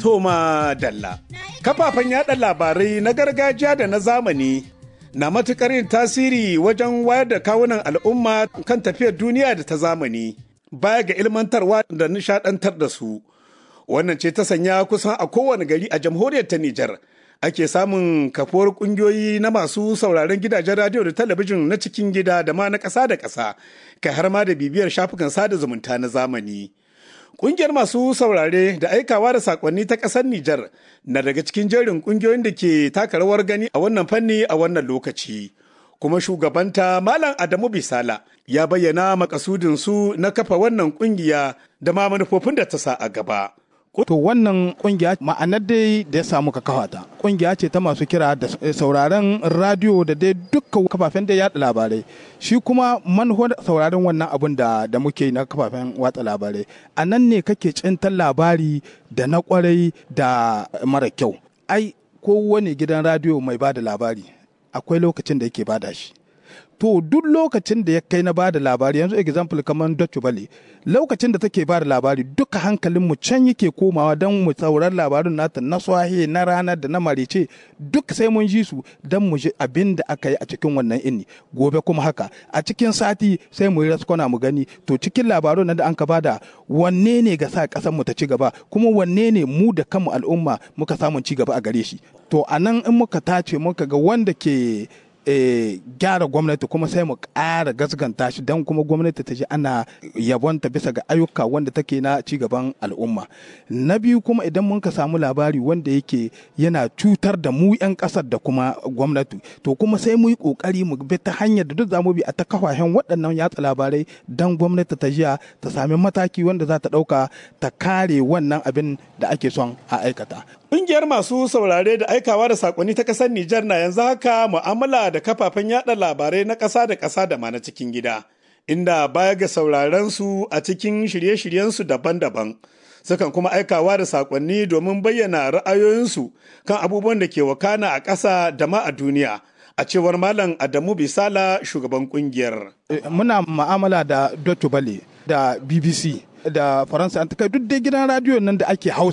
Toma Dalla. Kafafen yada labarai na gargajiya da na zamani na matuƙar yin tasiri wajen wayar da kawunan al'umma kan tafiyar duniya da ta zamani baya ga ilmantarwa da nishadantar da su. Wannan ce ta sanya kusan a kowane gari a jamhuriyar ta Nijar. Ake samun kafuwar kungiyoyi na masu sauraron gidajen radiyo da talabijin na cikin gida da ma na ƙasa da ƙasa, kai har ma da bibiyar shafukan sada zumunta na zamani. Ƙungiyar masu saurare da aikawa da sakonni ta ƙasar Nijar na daga cikin jerin ƙungiyoyin da ke taka rawar gani a wannan fanni a wannan lokaci. Kuma shugabanta Malam Adamu Bisala ya bayyana makasudin su na kafa wannan ƙungiya da ma manufofin da ta sa a gaba. To wannan kungiya ma'anar dai da ya samu ka kafa ta. Kungiya ce ta masu kira da sauraron radio da dai dukkan kafafen da yaɗa labarai. Shi kuma manufar sauraron wannan abun da da muke na kafafen watsa labarai. A nan ne kake cintar labari da na kwarai da mara kyau. Ai kowane gidan radio mai bada labari akwai lokacin da yake bada shi. to duk lokacin da ya kai na bada labari yanzu example kamar Deutsche Welle lokacin da take bada labari duka hankalin mu can yake komawa don mu saurar labarin nata na swahe na rana da na marice duk sai mun ji su don mu ji abin da aka yi a cikin wannan inni gobe kuma haka a cikin sati sai mu yi raskwana mu gani to cikin labarun da an ka bada wanne ne ga sa kasar mu ta ci gaba kuma wanne ne mu da kanmu al'umma muka samun ci gaba a gare shi to anan in muka tace muka ga wanda ke gyara gwamnati kuma sai mu ƙara gasganta shi don kuma gwamnati ta ji ana yabonta bisa ga ayyuka wanda take na cigaban al'umma na biyu kuma idan mun ka samu labari wanda yake yana cutar da mu 'yan ƙasar da kuma gwamnati to kuma sai mu yi ƙoƙari mu bi ta hanyar da duk zamu bi a ta kafafen waɗannan yatsa labarai don gwamnati ta jiya ta sami mataki wanda za ta ɗauka ta kare wannan abin da ake son a aikata Ƙungiyar masu saurare da aikawa da sakonni ta ƙasar Nijar na yanzu haka mu'amala da kafafen yada labarai na ƙasa da ƙasa da ma na cikin gida, inda baya ga sauraren su a cikin shirye-shiryensu daban-daban. Sukan kuma aikawa da sakonni domin bayyana ra'ayoyinsu kan abubuwan da ke wakana a ƙasa da ma a duniya. A cewar Malam Adamu Bisala shugaban ƙungiyar. Muna mu'amala da Deutsche Welle da BBC da Faransa an kai duk dai gidan radiyo nan da ake Hausa